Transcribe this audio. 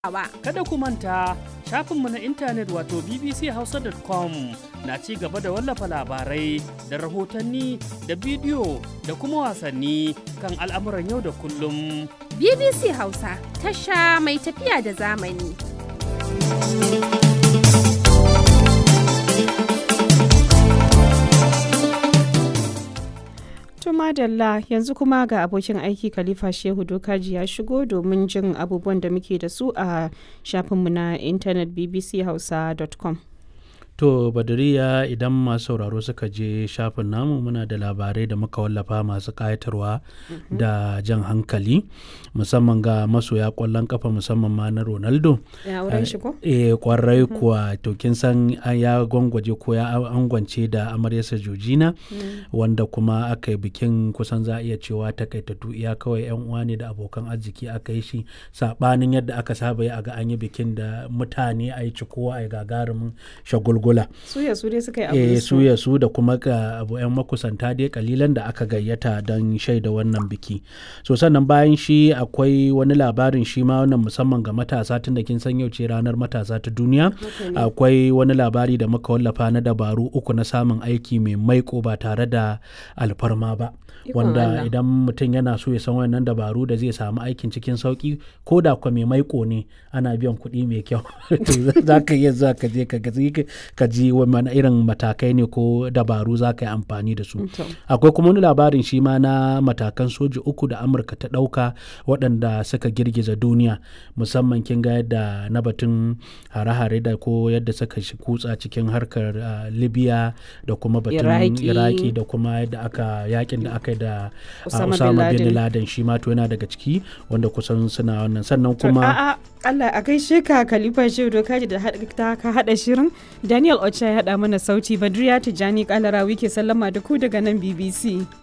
ba. Kada ku manta shafinmu na intanet wato bbchausa.com na ci gaba da wallafa labarai da rahotanni da bidiyo da kuma wasanni kan al'amuran yau da kullum. BBC Hausa tasha mai tafiya da zamani. madalla yanzu kuma ga abokin aiki khalifa shehu dokaji ya shigo domin jin abubuwan da muke da su a shafinmu na intanet bbchausa.com To Badariya idan masu sauraro suka je shafin namu muna da labarai da muka wallafa masu ƙayatarwa da jan hankali musamman ga masoya ƙwallon kafa musamman ma na Ronaldo. Ya wurin shi ko? Eh kwarai kuwa to kin san ya gwangwaje ko ya angwance da amaryarsa Georgina wanda kuma aka yi bikin kusan za a iya cewa takaitattu iya kawai yan uwa ne da abokan arziki aka yi shi sabanin yadda aka saba yi a ga an yi bikin da mutane a yi cikowa a yi gagarumin shagulgula. Suya su dai suka yi eh abu su ya su da kuma ga abu yan makusanta dai kalilan da aka gayyata don shaida wannan biki so sannan bayan shi akwai wani labarin shi ma wannan musamman ga matasa tun da kin san yau ce ranar matasa ta duniya akwai wani labari da muka wallafa na dabaru uku na samun aiki mai maiko ba tare da alfarma ba wanda idan mutum yana so ya san wannan dabaru da zai samu aikin cikin sauki ko da kwa mai maiko ne ana biyan kuɗi mai kyau za ka iya za ka je ka ji wani irin matakai ne ko dabaru za ka yi amfani da su akwai kuma wani labarin shi ma na matakan soji uku da amurka ta ɗauka waɗanda suka girgiza duniya musamman kin ga yadda na batun hare-hare da ko yadda suka kutsa cikin harkar libya da kuma batun iraki da kuma yadda aka yakin da aka yi da Osama bin Laden shi ma to yana daga ciki wanda kusan suna wannan sannan kuma Allah a gaishe ka Khalifa Shehu Dokaji da ka hada shirin Daniel Ocha ya hada mana sauti Badriya Tijani Kalarawi ke sallama da ku daga nan BBC.